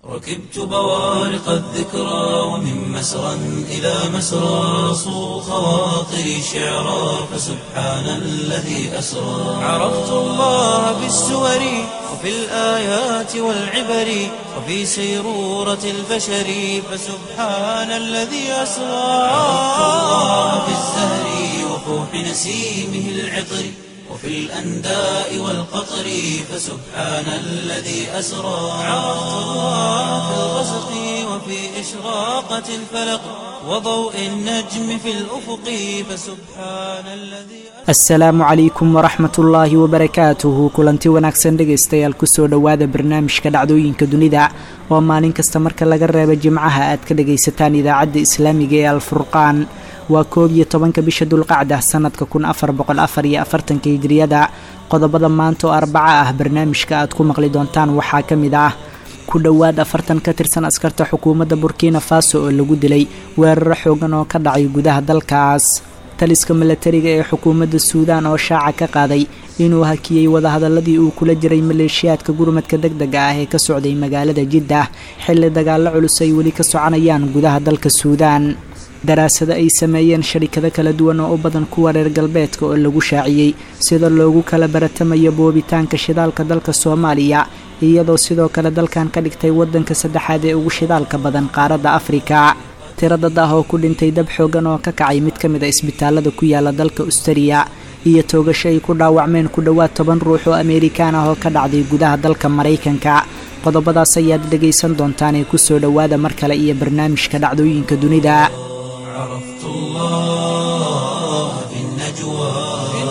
ركبت بوارق الذكرى ومن مسرى إلى مسرى صو خواطري شعرا فسبحان الذي أسرى عرفت الله بالسور وفي الآيات والعبر وفي سيرورة البشر فسبحان الذي أسرى عرفت الله بالزهر وفوح نسيمه العطر وفي الأنداء والقطر فسبحان الذي أسرى عرفت الله في الغسق وفي إشراقة الفلق وضوء النجم في الأفق فسبحان الذي asalaamu calaykum waraxmat ullaahi wabarakaatuhu kulanti wanaagsan dhegaystayaal kusoo dhowaada barnaamijka dhacdooyinka dunida oo maalin kasta marka laga reebo jimcaha aad ka dhagaysataan idaacadda islaamiga ee alfurqaan waa koob iyo tobanka bisha dulqacda sanadka kun afar boqol afar iyo afartanka hijriyada qodobada maanta oo arbaca ah barnaamijka aad ku maqli doontaan waxaa ka mid ah ku dhowaad afartan ka tirsan askarta xukuumadda burkina faso oo lagu dilay weeraro xoogan oo ka dhacay gudaha dalkaas taliska milatariga ee xukuumadda suudaan oo shaaca ka qaaday inuu hakiyey wadahadaladii uu kula jiray maleeshiyaadka gurmadka deg dega ah ee ka socday magaalada jiddah xilli dagaallo culus ay weli ka soconayaan gudaha dalka suudaan daraasado ay sameeyeen sharikado kala duwan oo u badan kuwa reer galbeedka oo lagu shaaciyey sida loogu kala baratamayo boobitaanka shidaalka dalka soomaaliya iyadoo sidoo kale dalkan ka dhigtay waddanka saddexaad ee ugu shidaalka badan qaaradda afrika tiro dad ah oo ku dhintay dab xoogan oo ka kacay mid ka mid a isbitaalada ku yaala dalka ustariya iyo toogasho ay ku dhaawacmeen ku dhowaad toban ruux oo ameerikaan ah oo ka dhacday gudaha dalka maraykanka qodobadaas ayaad dhegaysan doontaan ee kusoo dhowaada mar kale iyo barnaamijka dhacdooyinka dunida عرفت الله في النجوى في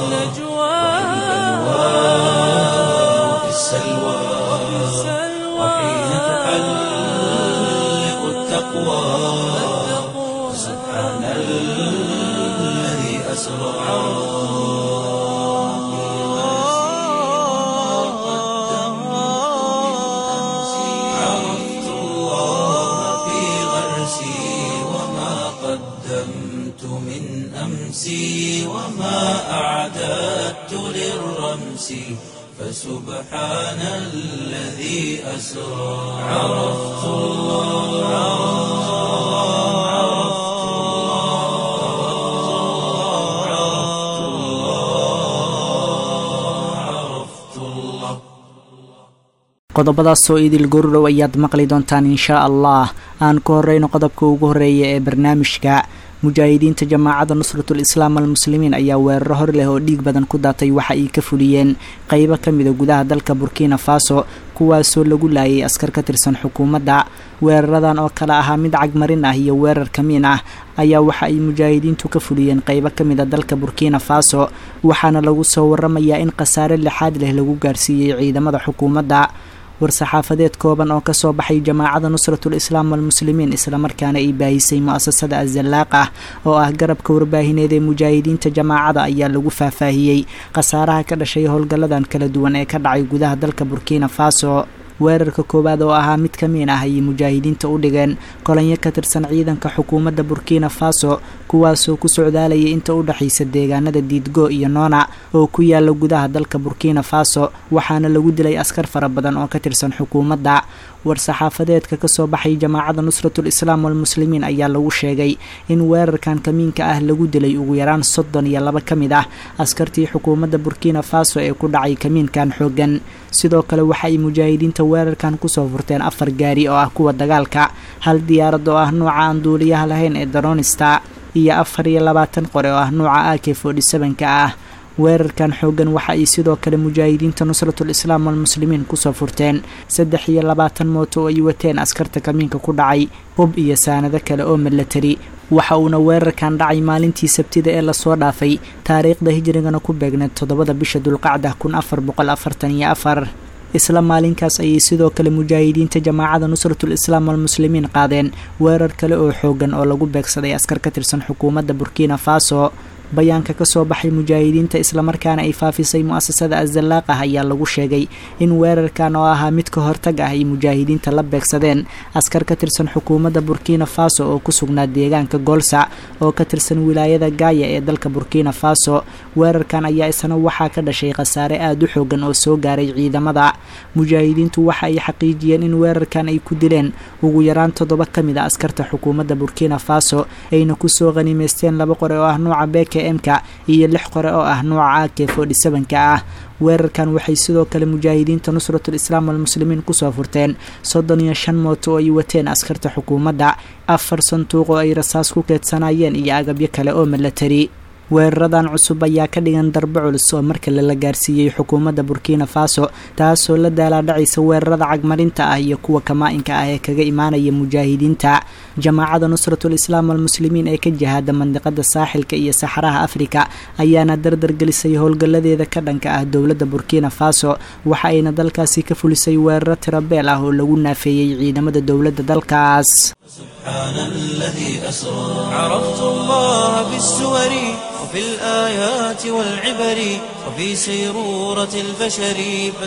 وفي السلوى وحين تحلق التقوى سبحان الذي أسرى عرفت الله في غرسي وما قدمت من أمسي وما أعددت للرمس فسبحان الذي أسرى عرفت الله عرفت الله عرفت الله عرفت الله qodobadaas oo idil gordhow ayaad maqli doontaan inshaa allah aan ku horeyno qodobka ugu horeeya ee barnaamijka mujaahidiinta jamaacadda nusratul islaam almuslimiin ayaa weeraro hor leh oo dhiig badan ku daatay waxa ay ka fuliyeen qeybo ka mida gudaha dalka burkina faso kuwaasoo lagu laayay askar ka tirsan xukuumadda weeraradan oo kale ahaa mid cagmarin ah iyo weerar kamiin ah ayaa waxa ay mujaahidiintu ka fuliyeen qeybo ka mid a dalka burkina faso waxaana lagu soo waramayaa in khasaare lixaad leh lagu gaarsiiyey ciidamada xukuumadda war-saxaafadeed kooban oo kasoo baxay jamaacada nusratul islaam walmuslimiin islamarkaana ay baahisay mu-asasada azalaaq ah oo ah garabka warbaahineed ee mujaahidiinta jamaacada ayaa lagu faahfaahiyey khasaaraha ka dhashay howlgalladan kala duwan ee ka dhacay gudaha dalka burkina faso weerarka koowaad oo ahaa mid kamiin ah ayay mujaahidiinta u dhigeen kolanyo ka tirsan ciidanka xukuumadda burkina faso kuwaasoo ku socdaalayay inta u dhexaysa deegaanada diidgo iyo noona oo ku yaala gudaha dalka burkina faso waxaana lagu dilay askar fara badan oo ka tirsan xukuumadda war-saxaafadeedka kasoo baxay jamaacadda nusratul islaam walmuslimiin ayaa lagu sheegay in weerarkan kamiinka ah lagu dilay ugu yaraan soddon iyo laba ka mid ah askartii xukuumadda burkina faso ee ku dhacay kamiinkan xoogan sidoo kale waxa ay mujaahidiinta weerarkan kusoo furteen afar gaari oo ah kuwa dagaalka hal diyaarad oo ah nooca aan duuliyaha lahayn ee daronista iyo afar iyo labaatan qore oo ah nooca ak forty seven-ka ah weerarkan xoogan waxa ay sidoo kale mujaahidiinta nusratul islaam walmuslimiin kusoo furteen saddex iyo labaatan mooto oo ay wateen askarta kamiinka ku dhacay hub iyo saanado kale oo milatari waxa uuna weerarkan dhacay maalintii sabtida ee lasoo dhaafay taariikhda hijrigana ku beegneed toddobada bisha dulqacda kun afar boqol afartan iyo afar isla maalinkaas ayay sidoo kale mujaahidiinta jamaacada nusratul islaam walmuslimiin qaadeen weerar kale oo xoogan oo lagu beegsaday askar ka tirsan xukuumadda burkina faso bayaanka ka soo baxay mujaahidiinta islamarkaana ay faafisay mu-asasada azalaaqah ayaa lagu sheegay in weerarkan oo ahaa mid ka hortag ah ay mujaahidiinta la beegsadeen askar ka tirsan xukuumadda burkina faso oo ku sugnaa deegaanka goolsac oo ka tirsan wilaayada gaaya ee dalka burkina faso weerarkan ayaa isna waxaa ka dhashay khasaare aada u xoogan oo soo gaaray ciidamada mujaahidiintu waxa ay xaqiijiyeen in weerarkan ay ku dileen ugu yaraan toddoba ka mid a askarta xukuumadda burkina faso ayna kusoo qaniimeysteen laba qore oo ah nuuca beke emka iyo lix qore oo ah nuuca ak forty sevenka ah weerarkan waxay sidoo kale mujaahidiinta nusratul islaam walmuslimiin kusoo furteen soddon iyo shan mooto oo ay wateen askarta xukuumadda afar sanduuq oo ay rasaas ku keedsanayeen iyo agabyo kale oo milatari weeraradan cusub ayaa ka dhigan darbo culus oo mar kale la gaarsiiyey xukuumadda burkina faso taasoo la daalaadhacaysa weerarada cagmarinta ah iyo kuwa kamaa-inka ah ee kaga imaanaya mujaahidiinta jamaacada nusratul islaam walmuslimiin ee ka jihaada mandiqada saaxilka iyo saxaraha afrika ayaana dardargelisay howlgalladeeda ka dhanka ah dowladda burkina faso waxa ayna dalkaasi ka fulisay weeraro tirabeel ah oo lagu naafeeyey ciidamada dowladda dalkaas سبحان الذي أسرى عرفت الله بالسور وفي الآيات والعبر وفي سيرورة البشر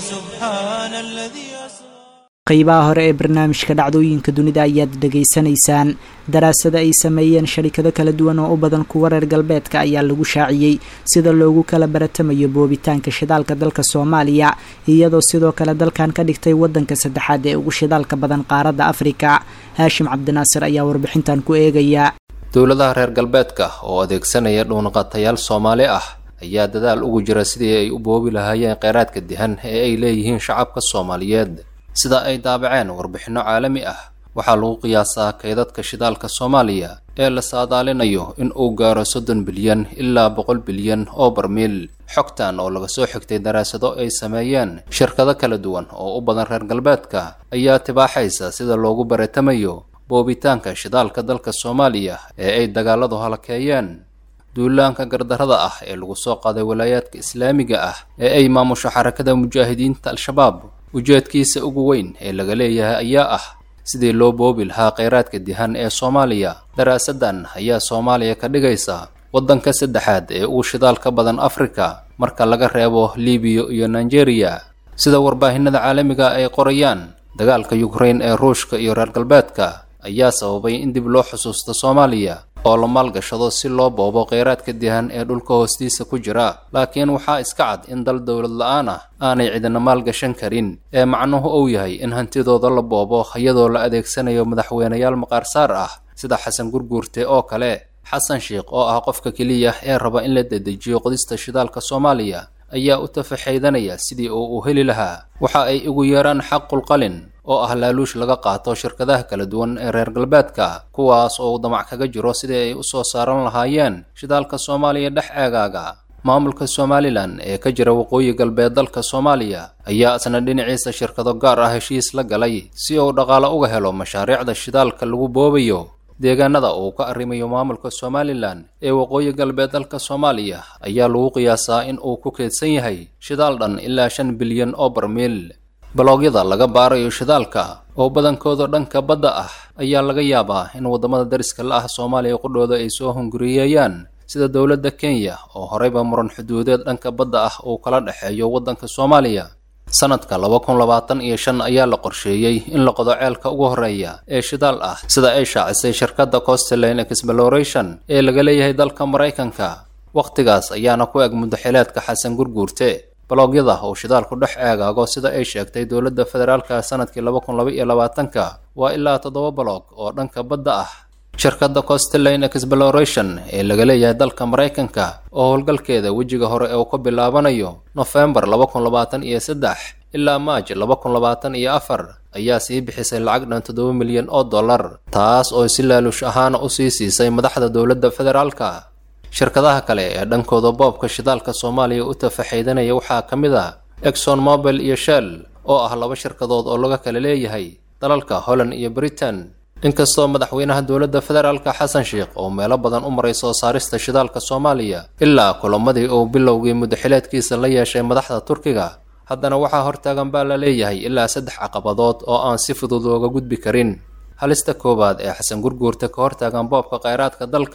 فسبحان الذي أسرى qeybaha hore ee barnaamijka dhacdooyinka dunida ayaad dhegaysanaysaan daraasada ay sameeyeen sharikado kala duwan oo u badan kuwa reer galbeedka ayaa lagu shaaciyey sida loogu kala baratamayo boobitaanka shidaalka dalka soomaaliya iyadoo sidoo kale dalkan ka dhigtay wadanka saddexaad ee ugu shidaalka badan qaaradda afrika haashim cabdinaasir ayaa warbixintan ku eegaya dowladaha reer galbeedka oo adeegsanaya dhuunqatayaal soomaali ah ayaa dadaal ugu jira sidii ay u boobi lahaayeen kheyraadka dihan ee ay leeyihiin shacabka soomaaliyeed sida ay daabaceen warbixinno caalami ah waxaa lagu qiyaasaa kaydadka shidaalka soomaaliya ee la saadaalinayo in uu gaaro soddon bilyan ilaa boqol bilyan oo barmiil xogtan oo laga soo xigtay daraasado ay sameeyeen shirkado kala duwan oo u badan reer galbeedka ayaa tibaaxaysa sida loogu baratamayo boobitaanka shidaalka dalka soomaaliya ee ay dagaaladu halakeeyeen duulaanka gardarrada ah ee lagu soo qaaday walaayaadka islaamiga ah ee ay maamusho xarakada mujaahidiinta al-shabaab ujeedkiisa ugu weyn ee laga leeyahay ayaa ah sidii loo boobi lahaa kheyraadka dihan ee soomaaliya daraasadan ayaa soomaaliya ka dhigaysa waddanka saddexaad ee ugu shidaal ka badan afrika marka laga reebo libiya iyo nigeria sida warbaahinada caalamiga ay qorayaan dagaalka yukrain ee ruushka iyo reer galbeedka ayaa sababay in dib loo xusuusto soomaaliya oo la maalgashado si loo boobo kheyraadka dihan ee dhulka hoostiisa ku jira laakiin waxaa iska cad in dal dowlad la-aan ah aanay cidina maalgashan karin ee macnuhu uu yahay in hantidooda la boobo iyadoo la adeegsanayo madaxweyneyaal maqaarsaar ah sida xasan gurguurte oo kale xasan sheikh oo ah qofka keliya ee raba in la dedejiyo qodista shidaalka soomaaliya ayaa u tafaxaydanaya sidii uu u heli lahaa waxa ay ugu yeeraan xaqul qalin oo ah laaluush laga qaato shirkadaha kala duwan ee reer galbeedka kuwaas oo uu damac kaga jiro sidii ay u soo saaran lahaayeen shidaalka soomaaliya dhex eegaaga maamulka somalilan ee ka jira waqooyi galbeed dalka soomaaliya ayaa isna dhinaciisa shirkado gaar ah heshiis la galay si uu dhaqaalo uga helo mashaariicda shidaalka lagu boobayo deegaanada uu ka arrimayo maamulka somalilan ee waqooyi galbeed dalka soomaaliya ayaa lagu qiyaasaa in uu ku keedsan yahay shidaal dhan ilaa shan bilyan oo barmiil baloogyada laga baarayo shidaalka oo badankooda dhanka badda ah ayaa laga yaabaa in waddamada dariska la ah soomaaliya qudhooda ay soo hunguriyeeyaan sida dowladda kenya oo horeyba muran xuduudeed dhanka badda ah uu kala dhexeeyo waddanka soomaaliya sanadka laba kun labaatan iyo shan ayaa la qorsheeyey in la qodo ceelka ugu horreeya ee shidaal ah sida ay shaacisay shirkadda costline exploration ee laga leeyahay dalka maraykanka wakhtigaas ayaana ku eg muddaxileedka xasan gurguurte baloogyada uu shidaalku dhex eegaago sida ay sheegtay dowladda federaalka sanadkii laba kun laba iyo labaatanka waa ilaa toddoba baloog oo dhanka badda ah shirkadda costline exploration ee laga leeyahay dalka maraykanka oo howlgalkeeda wejiga hore ee uu ka bilaabanayo nofembar laba kun labaatan iyo saddex ilaa maaj laba kun labaatan iyo afar ayaa sii bixisay lacag dhan toddoba milyan oo dollar taas oo si laaluush ahaana usii siisay madaxda dowladda federaalka shirkadaha kale ee dhankooda boobka shidaalka soomaaliya u tafaxaydanaya waxaa ka mid ah exxon mobil iyo shell oo ah laba shirkadood oo laga kala leeyahay dalalka holland iyo britain inkastoo madaxweynaha dowladda federaalka xasan sheikh oo meelo badan u maray soo saarista shidaalka soomaaliya ilaa kulamadii uu bilowgii muddaxileedkiisa la yeeshay madaxda turkiga haddana waxaa hortaagan baa la leeyahay ilaa saddex caqabadood oo aan si fudud looga gudbi karin halista koowaad ee xasan gurguurta ka hortaagan boobka kheyraadka dalka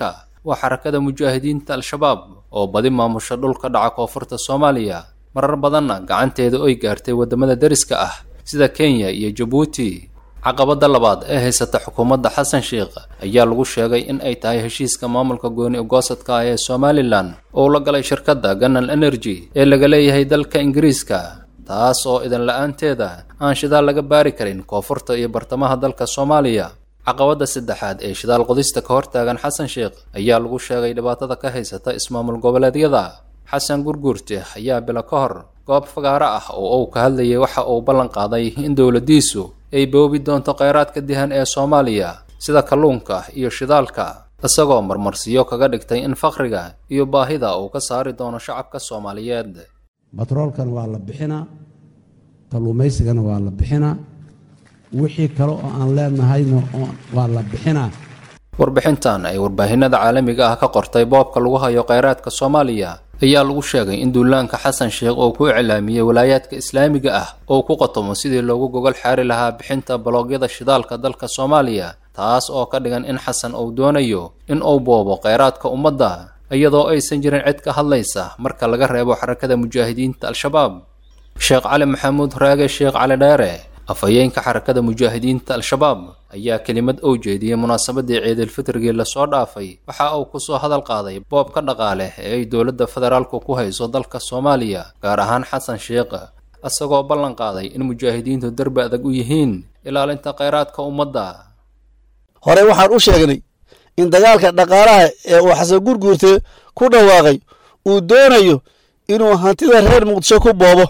waa xarakada mujaahidiinta al-shabaab oo badi maamusha dhulka dhaca koonfurta soomaaliya marar badanna gacanteeda oy gaartay waddamada deriska ah sida kenya iyo jabuuti caqabadda labaad ee haysata xukuumadda xasan sheikh ayaa lagu sheegay in ay tahay heshiiska maamulka gooni ogoosadka ah ee somalilan oo la galay shirkadda ganal energy ee laga leeyahay dalka ingiriiska taas oo idan la-aanteeda aan shidaal laga baari karin koonfurta iyo bartamaha dalka soomaaliya caqabadda saddexaad ee shidaal qodista ka hortaagan xasan sheikh ayaa lagu sheegay dhibaatada ka haysata ismaamul goboleedyada xasan gurguurte ayaa bilo ka hor goob fagaaro ah oo uu ka hadlayay waxa uu ballan qaaday in dowladdiisu ay boobi doonto kheyraadka dihan ee soomaaliya sida kalluunka iyo shidaalka isagoo marmarsiyo kaga dhigtay in fakriga iyo baahida uu ka saari doono shacabka soomaaliyeed batroolkana waa la bixinaa kalluumaysigana waa la bixinaa wixii kale oo aan leenahayna waa la bixinaa warbixintan ay warbaahinada caalamiga ah ka qortay boobka lagu hayo kheyraadka soomaaliya ayaa lagu sheegay in duulaanka xasan sheekh uu ku iclaamiyey walaayaadka islaamiga ah oo ku qatomo sidii loogu gogol xaari lahaa bixinta baloogyada shidaalka dalka soomaaliya taas oo ka dhigan in xasan uu doonayo in uu boobo kheyraadka ummadda iyadoo aysan jirin cid ka hadlaysa marka laga reebo xarakada mujaahidiinta al-shabaab sheekh cali maxamuud raage sheekh cali dheere afhayeenka xarakada mujaahidiinta al-shabaab ayaa kelimad ou jeediyey munaasabadii ciidilfitrigii lasoo dhaafay waxa uu kusoo hadal qaaday boobka dhaqaale ee ay dowladda federaalku ku hayso dalka soomaaliya gaar ahaan xasan sheekh isagoo ballan qaaday in mujaahidiintu darbi adag u yihiin ilaalinta kheyraadka ummadda horey waxaan u sheegnay in dagaalka dhaqaalaha ee uu xasan gurguurte ku dhawaaqay uu doonayo inuu hantida reer muqdisho ku boobo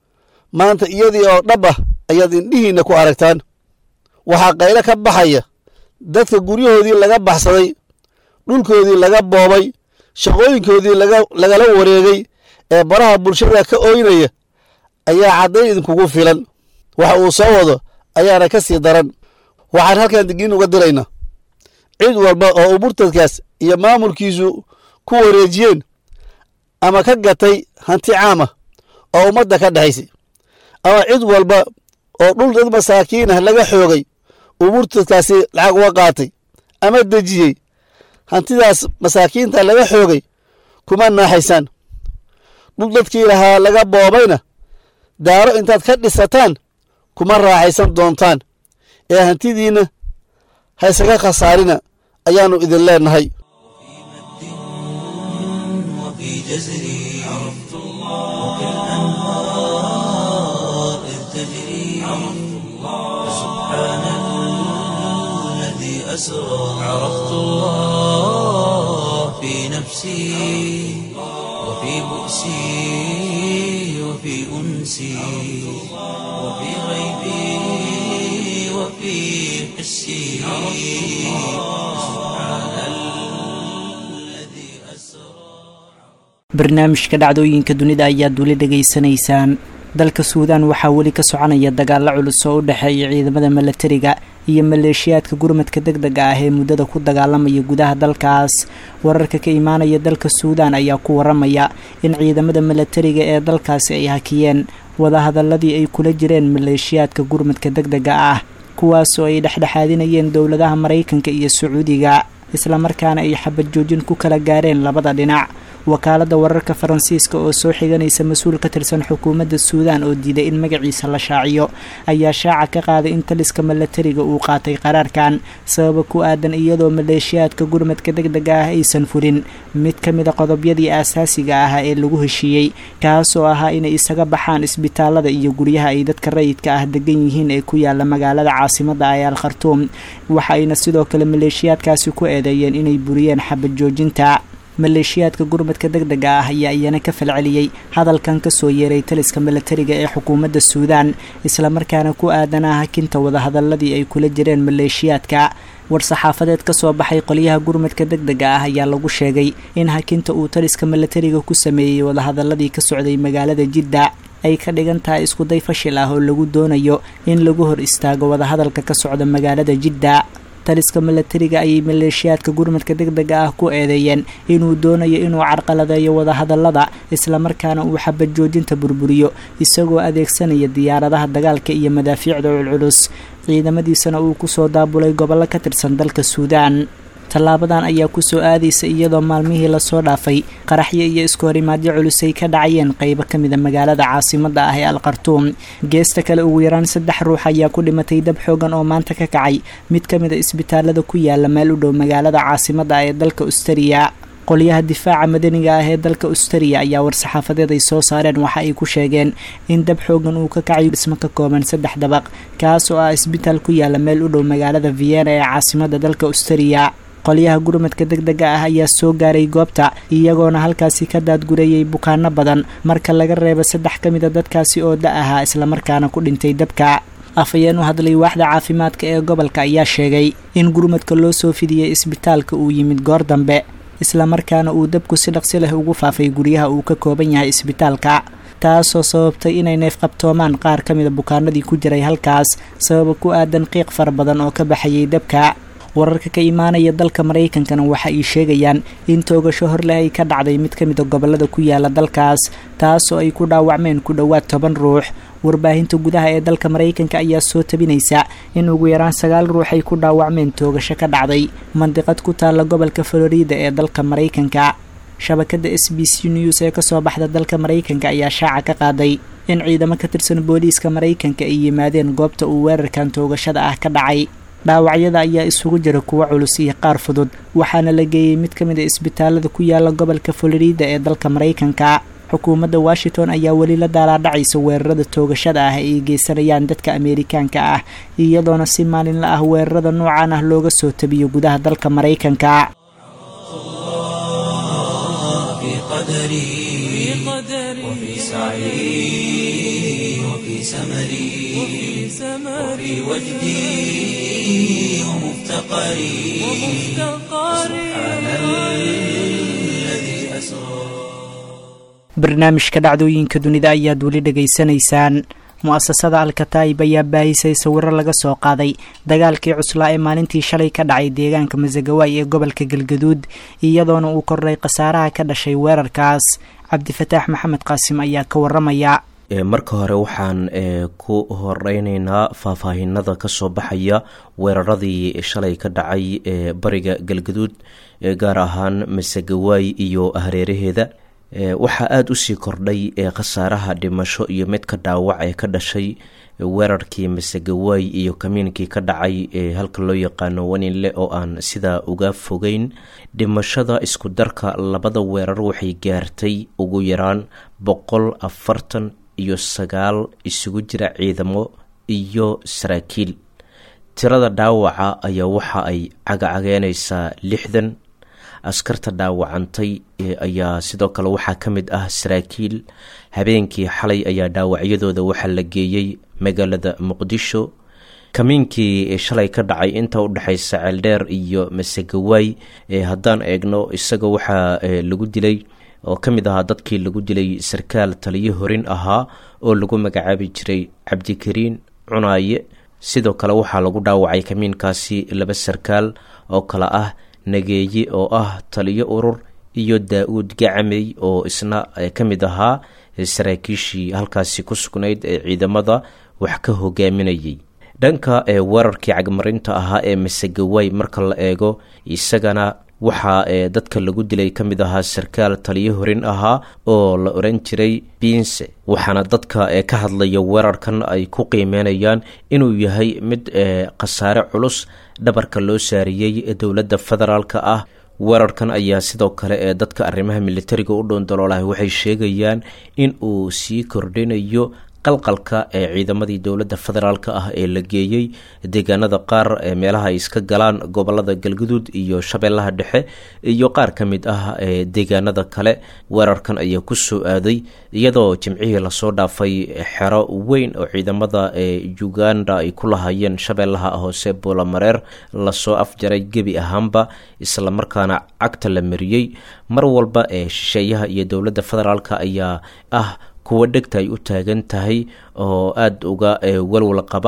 maanta iyadii oo dhab ah ayaad indhihiinna ku aragtaan waxaa qaylo ka baxaya dadka guryahoodii laga baxsaday dhulkoodii laga boobay shaqooyinkoodii lagala wareegay ee baraha bulshada ka ooynaya ayaa caddayn idinkugu filan waxa uu soo wado ayaana ka sii daran waxaan halkan digniin uga diraynaa cid walba oo uu murtadkaas iyo maamulkiisu ku wareejiyeen ama ka gatay hanti caama oo ummadda ka dhexaysay ama cid walba oo dhul dad masaakiin ah laga xoogay uu murtadkaasi lacag uga qaatay ama dejiyey hantidaas masaakiinta laga xoogay kuma naaxaysaan dhul dadkii lahaa laga boobayna daaro intaad ka dhisataan kuma raaxaysan doontaan ee hantidiinna haysaga khasaarina ayaannu idin leennahay وفي جزري عرفت الله وكالأنهار إذ تجري عرفت الله سبحان الذي أسرى عرفت الله في نفسي وفي بؤسي وفي أنسي وفي غيبي وفي حسي سبحان الذي أسرى barnaamijka dhacdooyinka dunida ayaad weli dhegaysanaysaan dalka suudaan waxaa weli ka soconaya dagaalo culus oo u dhexeeya ciidamada milatariga iyo maleeshiyaadka gurmadka deg dega ah ee muddada ku dagaalamaya gudaha dalkaas wararka ka imaanaya dalka suudaan ayaa ku waramaya in ciidamada milatariga ee dalkaasi ay hakiyeen wadahadaladii ay kula jireen maleeshiyaadka gurmadka deg dega ah kuwaasoo ay dhexdhexaadinayeen dowladaha maraykanka iyo sacuudiga islamarkaana ay xabad joojin ku kala gaareen labada dhinac wakaaladda wararka faransiiska oo soo xiganaysa mas-uul ka tirsan xukuumadda suudaan oo diiday in magaciisa la shaaciyo ayaa shaaca ka qaaday in taliska milatariga uu qaatay qaraarkan sababa ku aadan iyadoo maleeshiyaadka gurmadka deg dega ah aysan fulin mid ka mida qodobyadii aasaasiga ahaa ee lagu heshiiyey kaasoo ahaa inay isaga baxaan isbitaalada iyo guryaha ay dadka rayidka ah degan yihiin ee ku yaala magaalada caasimada ee al khartuum waxa ayna sidoo kale maleeshiyaadkaasi ku eedeeyeen inay buriyeen xabad joojinta maleeshiyaadka gurmadka deg dega ah ayaa iyana ka falceliyey hadalkan kasoo yeeray taliska milatariga ee xukuumadda suudaan islamarkaana ku aadanaa hakinta wadahadaladii ay kula jireen maleeshiyaadka war-saxaafadeed kasoo baxay qolyaha gurmadka deg dega ah ayaa lagu sheegay in hakinta uu taliska milatariga ku sameeyey wadahadaladii ka socday magaalada jidda ay ka dhigan tahay iskuday fashil ah oo lagu doonayo in lagu hor istaago wadahadalka ka socda magaalada jidda taliska milatariga ayay maleeshiyaadka gurmadka deg dega ah ku eedeeyeen inuu doonayo inuu carqaladeeyo wadahadalada islamarkaana uu xabad joojinta burburiyo isagoo adeegsanaya diyaaradaha dagaalka iyo madaafiicda culculus ciidamadiisana uu kusoo daabulay gobollo ka tirsan dalka suudaan tallaabadan ayaa kusoo aadaysa iyadoo maalmihii lasoo dhaafay qaraxyo iyo isku horimaadyo culusay ka dhacayeen qeybo ka mida magaalada caasimadda ah ee alkhartuum geesta kale ugu yaraan saddex ruux ayaa ku dhimatay dab xoogan oo maanta ka kacay mid ka mid a isbitaalada ku yaala meel u dhow magaalada caasimadda ah ee dalka ustariya qolyaha difaaca madaniga ah ee dalka ustariya ayaa war-saxaafadeed ay soo saareen waxa ay ku sheegeen in dab xoogan uu ka kacayo dhismo ka kooban saddex dabaq kaas oo ah isbitaal ku yaala meel u dhow magaalada vienna ee caasimadda dalka ustariya qolyaha gurmadka deg dega ah ayaa soo gaaray goobta iyagoona halkaasi ka daadgurayay bukaano badan marka laga reebo saddex ka mid a dadkaasi oo da ahaa islamarkaana ku dhintay dabka afhayeen u hadlay waaxda caafimaadka ee gobolka ayaa sheegay in gurmadka loo soo fidiyey isbitaalka uu yimid goor dambe islamarkaana uu dabku si dhaqsi leh ugu faafay guryaha uu ka kooban yahay isbitaalka taasoo sababtay inay neef qabtoomaan qaar ka mida bukaanadii ku jiray halkaas sababa ku aadan qiiq fara badan oo ka baxayay dabka wararka ka imaanaya dalka maraykankana waxa ay sheegayaan in toogasho horleh ay ka dhacday mid ka mid a gobolada ku yaala dalkaas taasoo ay ku dhaawacmeen ku dhowaad toban ruux warbaahinta gudaha ee dalka maraykanka ayaa soo tabinaysa in ugu yaraan sagaal ruux ay ku dhaawacmeen toogasho ka dhacday mandiqad ku taalla gobolka florida ee dalka maraykanka shabakada s b c news ee kasoo baxda dalka maraykanka ayaa shaaca ka qaaday in ciidamo ka tirsan booliiska maraykanka ay yimaadeen goobta uu weerarkan toogashada ah ka dhacay dhaawacyada ayaa isugu jira kuwo culus iyo qaar fudud waxaana la geeyey mid ka mid a isbitaalada ku yaala gobolka florida ee dalka maraykanka xukuumadda washington ayaa weli la daalaadhacaysa weerarada toogashada ah ay geysanayaan dadka ameerikaanka ah iyadoona si maalinla ah weerarada noocan ah looga soo tabiyo gudaha dalka maraykanka في قدري وفي سعي وفي سمري وفي وجدي ومفتقري سبحان الذي أسرى barnaamijka dhacdooyinka dunida ayaad weli dhegaysanaysaan mu-asasada alkataib ayaa baahisay sawiro laga soo qaaday dagaalkii cuslaa ee maalintii shalay ka dhacay deegaanka masagawaay ee gobolka galgaduud iyadoona uu kordhay khasaaraha ka dhashay weerarkaas cabdifataax maxamed qaasim ayaa ka waramaya marka hore waxaan ku horeyneynaa faahfaahinada kasoo baxaya weeraradii shalay ka dhacay ee bariga galgaduud gaar ahaan masagawaay iyo hareeraheeda waxaa aada usii kordhay khasaaraha dhimasho iyo midka dhaawac ee ka dhashay weerarkii masagawaay iyo kamiinkii ka dhacay ee halka loo yaqaano waninle oo aan sidaa uga fogeyn dhimashada isku darka labada weerar waxay gaartay ugu yaraan boqol afartan iyo sagaal isugu jira ciidamo iyo saraakiil tirada dhaawaca ayaa waxa ay cagacageynaysaa lixdan askarta dhaawacantay ayaa sidoo kale waxaa ka mid ah saraakiil habeenkii xalay ayaa dhaawacyadooda waxaa la geeyey magaalada muqdisho kamiinkii shalay ka dhacay inta u dhexaysa ceeldheer iyo masagawaay haddaan eegno isaga waxaa lagu dilay oo ka mid ahaa dadkii lagu dilay sarkaal taliyo horin ahaa oo lagu magacaabi jiray cabdikariin cunaaye sidoo kale waxaa lagu dhaawacay kamiinkaasi laba sarkaal oo kale ah nageeye oo ah taliyo urur iyo daa-uud gacamey oo isna ka mid ahaa saraakiishii halkaasi ku sugnayd ee ciidamada wax ka hogaaminayay dhanka weerarkii cagmarinta ahaa ee masagawaay marka la eego isagana waxaa dadka lagu dilay ka mid ahaa sarkaal taliyo horin ahaa oo la oran jiray biinse waxaana dadka ka hadlaya weerarkan ay ku qiimeynayaan inuu yahay mid khasaare culus dhabarka loo saariyey dowladda federaalka ah weerarkan ayaa sidoo kale ee dadka arrimaha militariga u dhoondaloolahay waxay sheegayaan in uu sii kordhinayo qalqalka ee ciidamadii dowladda federaalka ah ee la geeyey deegaanada qaar ee meelaha ay iska galaan gobolada galguduud iyo shabeellaha dhexe iyo qaar ka mid ah ee deegaanada kale weerarkan ayaa ku soo aaday iyadoo jimcihii lasoo dhaafay xero weyn oo ciidamada ee uganda ay ku lahaayeen shabeellaha hoose boolamareer lasoo afjaray gebi ahaanba islamarkaana cagta la mariyey mar walba ee shisheeyaha iyo dowladda federaalka ayaa ah kuwa dhegta ay u taagan tahay oo aada uga walwal qaba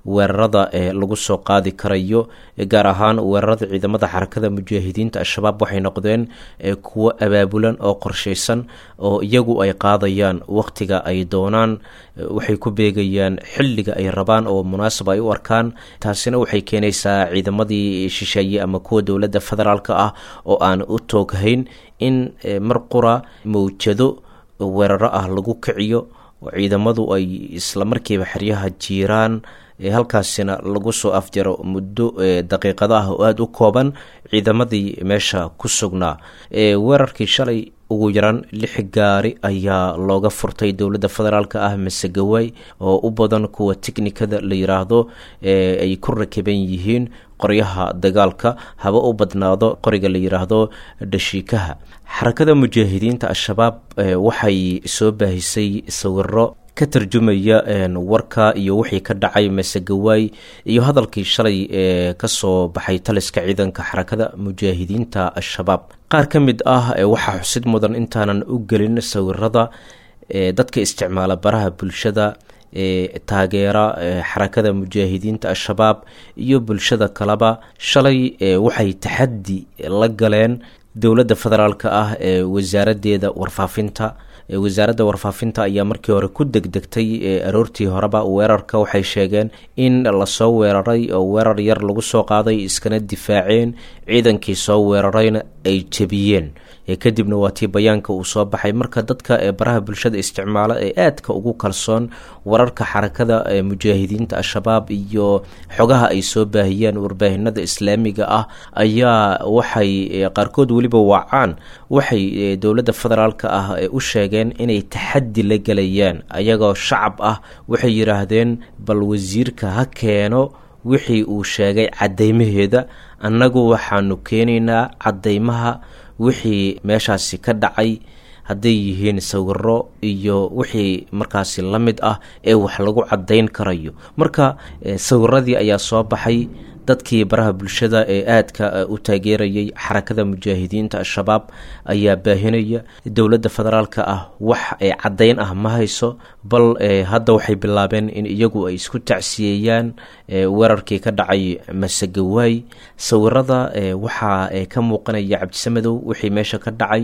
weerarada ee lagu soo qaadi karayo gaar ahaan weerarada ciidamada xarakada mujaahidiinta al-shabaab waxay noqdeen kuwo abaabulan oo qorshaysan oo iyagu ay qaadayaan wakhtiga ay doonaan waxay ku beegayaan xilliga ay rabaan oo munaasab ay u arkaan taasina waxay keenaysaa ciidamadii shisheeye ama kuwa dowladda federaalk ah oo aan u tooghayn in mar qura mawjado weeraro ah lagu kiciyo oo ciidamadu ay isla markiiba xeryaha jiiraan halkaasina lagu soo afjaro muddo daqiiqado ah oo aada u kooban ciidamadii meesha ku sugnaa weerarkii shalay ugu yaraan lix gaari ayaa looga furtay dowladda federaalk ah masegawaay oo u badan kuwa tiknikada la yiraahdo ay ku rakiban yihiin qoryaha dagaalka haba u badnaado qoriga la yiraahdo dhashiikaha xarakada mujaahidiinta al-shabaab waxay soo baahisay sawiro ka tarjumaya warka iyo wixii ka dhacay masegawaay iyo hadalkii shalay ee kasoo baxay taliska ciidanka xarakada mujaahidiinta al-shabaab qaar ka mid ah waxaa xusid mudan intaanan u gelin sawirada dadka isticmaala baraha bulshada ee taageera xarakada mujaahidiinta al-shabaab iyo bulshada kaleba shalay waxay taxaddi la galeen dowladda federaalk ah ee wasaaradeeda warfaafinta wasaaradda warfaafinta ayaa markii hore ku degdegtay aroortii horeba weerarka waxay sheegeen in lasoo weeraray oo weerar yar lagu soo qaaday iskana difaaceen ciidankii soo weerarayna ay jebiyeen kadibna waa tii bayaanka uu soo baxay marka dadka ee baraha bulshada isticmaala ee aadka ugu kalsoon wararka xarakada ee mujaahidiinta al-shabaab iyo xogaha ay soo baahiyaan warbaahinada islaamiga ah ayaa waxay qaarkood weliba wacaan waxay dowladda federaalk ah u sheegeen inay taxaddi la gelayaan ayagoo shacab ah waxay yidhaahdeen bal wasiirka ha keeno wixii uu sheegay caddeymaheeda annagu waxaanu keenaynaa caddeymaha wixii meeshaasi ka dhacay hadday yihiin sawiro iyo wixii markaasi la mid ah ee wax lagu caddayn karayo marka sawiradii ayaa soo baxay dadkii baraha bulshada ee aadka u taageerayay xarakada mujaahidiinta al-shabaab ayaa baahinaya dowladda federaalk ah wax caddayn ah ma hayso bal hadda waxay bilaabeen in iyagu ay isku tacsiyeeyaan weerarkii ka dhacay masegawaay sawirada waxaa ka muuqanaya cabdisamadow wixii meesha ka dhacay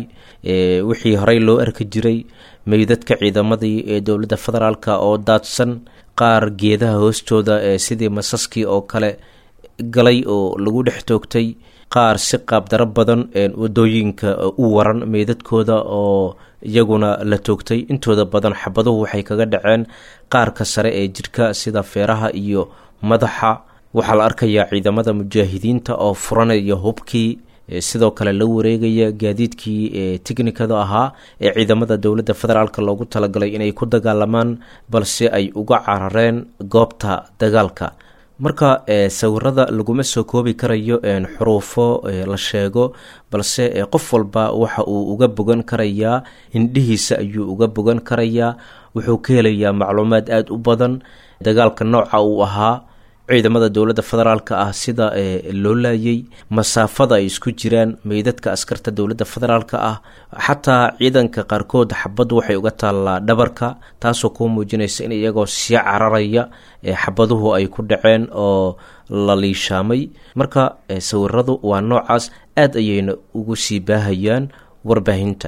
wixii horey loo arki jiray meydadka ciidamadii ee dowladda federaalk oo daadsan qaar geedaha hoostooda sidii masaskii oo kale galay oo lagu dhex toogtay qaar si qaabdaro badan wadooyinka u waran meydadkooda oo iyaguna la toogtay intooda badan xabaduhu waxay kaga dhaceen qaarka sare ee jidhka sida feeraha iyo madaxa waxaa la arkayaa ciidamada mujaahidiinta oo furanaya hubkii sidoo kale la wareegaya gaadiidkii teknikada ahaa ee ciidamada dowladda federaalk loogu talagalay inay ku dagaalamaan balse ay uga carareen goobta dagaalka marka sawirada laguma soo koobi karayo xuruufo la sheego balse qof walba waxa uu uga bogan karayaa indhihiisa ayuu uga bogan karayaa wuxuu ka helayaa macluumaad aada u badan dagaalka nooca uu ahaa ciidamada dowladda federaalk ah sida loo laayay masaafada ay isku jiraan meydadka askarta dowladda federaalk ah xataa ciidanka qaarkood xabaddu waxay uga taallaa dhabarka taasoo kuu muujinaysa in iyagoo sii cararaya xabaduhu ay ku dhaceen oo la liishaamay marka sawiradu waa noocaas aad ayayna ugu sii baahayaan warbaahinta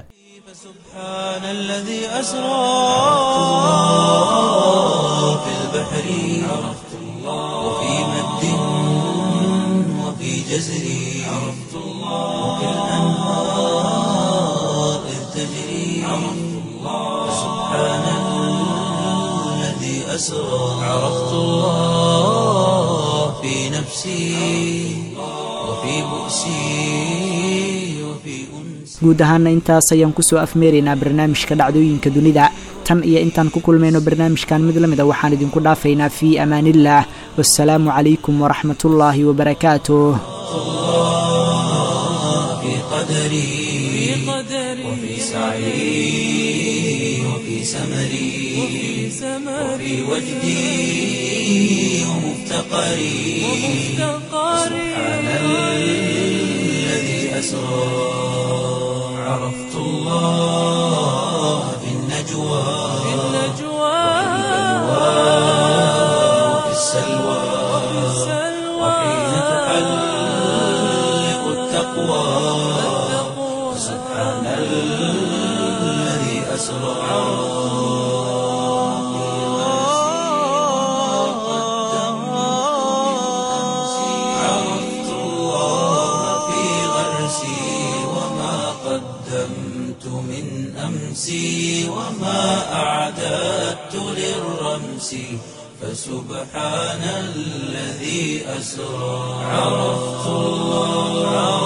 سبحان الذي أسرى في البحر عرفت الله وفي مد وفي جزر عرفت الله وفي الأنهار إذ تجري عرفت الله سبحان الذي أسرى عرفت الله في نفسي وفي بؤسي وفي أنسي guud ahaana intaas ayaan kusoo afmeeraynaa barnaamijka dhacdooyinka dunida tan iyo intaan ku kulmayno barnaamijkan mid la mida waxaan idinku dhaafaynaa fii amaaniillah wasalaamu calaykum waraxmatullaahi wabarakaatuh في قدري وفي سعي وفي سمري وفي وجدي ومفتقري سبحان الذي أسرى عرفت الله في النجوى وفي السلوى التقوى سبحان الذي أسرى عرفت الله في غرسي وما قدمت من أمسي وما أعددت للرمس فسبحان الذي أسرى عرفت الله